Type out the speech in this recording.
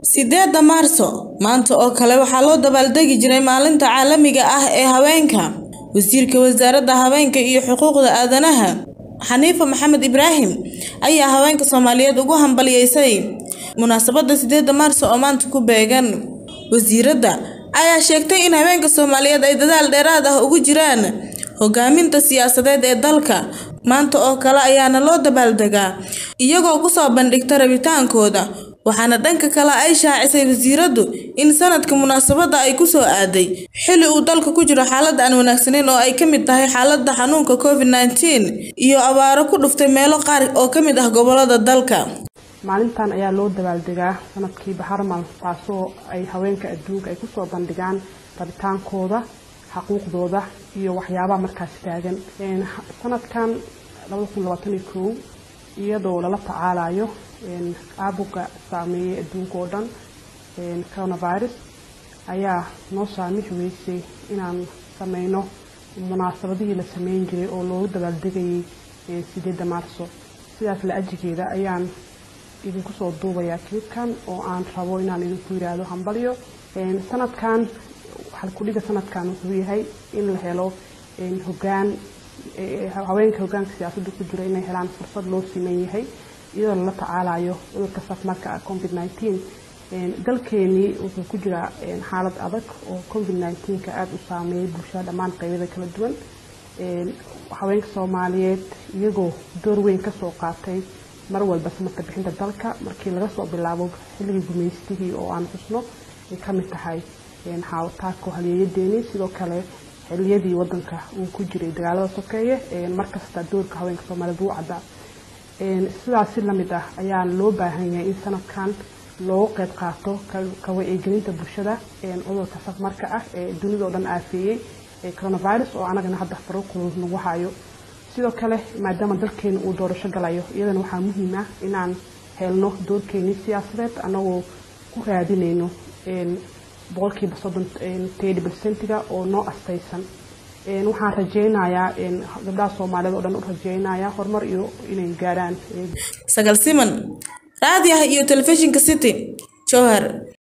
sideedda maarso maanta oo kale waxaa loo dabaaldegi jiray maalinta caalamiga ah ee haweenka wasiirka wasaaradda haweenka iyo xuquuqda aadanaha xaniifa maxamed ibraahim ayaa haweenka soomaaliyeed ugu hambaliyeysay munaasabadda sideedda maarso oo maanta ku beegan wasiiradda ayaa sheegtay in haweenka soomaaliyeed ay dadaal dheeraad ah ugu jiraan hogaaminta siyaasadeed ee dalka maanta oo kale ayaana loo dabaaldegaa iyagoo kusoo bandhigta rabitaankooda waxaana dhanka kale ay shaacisay wasiiraddu in sanadka munaasabadda ay ku soo aaday xilli uu dalka ku jiro xaalad aan wanaagsaneyn oo ay ka mid tahay xaaladda xanuunka covid nneteen iyo abaaro ku dhuftay meelo qaar oo ka mid ah gobolada dalka maalintan ayaa loo dabaaldegaa sanadkii baharmal taasoo ay haweenka adduunka ay kusoo bandhigaan rabitaankooda xaquuqdooda iyo waxyaabaha markaas taagan sanadkan iyadoo lala tacaalayo caabuga saameeyay adduunka oo dhan coronavirus ayaa noo saamixi weysay inaan sameyno munaasabadihii la sameyn jiray oo loogu dabaaldegayay sideedda maarso sidaas la ajigeeda ayaan idinku soo duubayaa kilibkan oo aan rabo inaan idinku yidhaahdo hambalyo sanadkan halkudhiga sanadkan wuxuu yahay in la helo hogaan haweenka hogaanka siyaasadda ku jira inay helaan fursad loo siman yahay iyadoo lala tacaalayo cudurka safmarka covid nneteen dalkeenii wuxuu ku jiraa xaalad adag oo covid nneteenka aada u saameeyay bulshada dhammaan qeybada kala duwan haweenka soomaaliyeed iyagoo door weyn kasoo qaatay mar walba samarka bixinta dalka markii laga soo bilaabo xilligii gumaystihii oo aan xusno ay ka mid tahay xaawataadka halyeeyadeeni sidoo kale xiliyadii wadanka uu ku jiray dagaalada sokeeye markasta doorka haweenka soomaaliyeed wuu caddaa sidaas si lamid ah ayaa loo baahan yahay in sanadkan loogu qeyb qaato ka wacyigelinta bulshada cudurka safmarka ah ee dunida oo dhan aafeeyey coronavirus oo anagana hadda faruqul nagu hayo sidoo kale maadaama dalkeena uu doorasho galayo iyadana waxaa muhiim ah inaan helno doorkeenii siyaasadeed anagoo ku raadinayno boqolkiiba soddon tedi bersentiga oo noo astaysan waxaan rajeynayaa gabdhaha soomaaliyeed oo dhan u rajeynaya horumar iyo inay gaaraan sagal siman raadiyaha iyo telefishinka city jowhar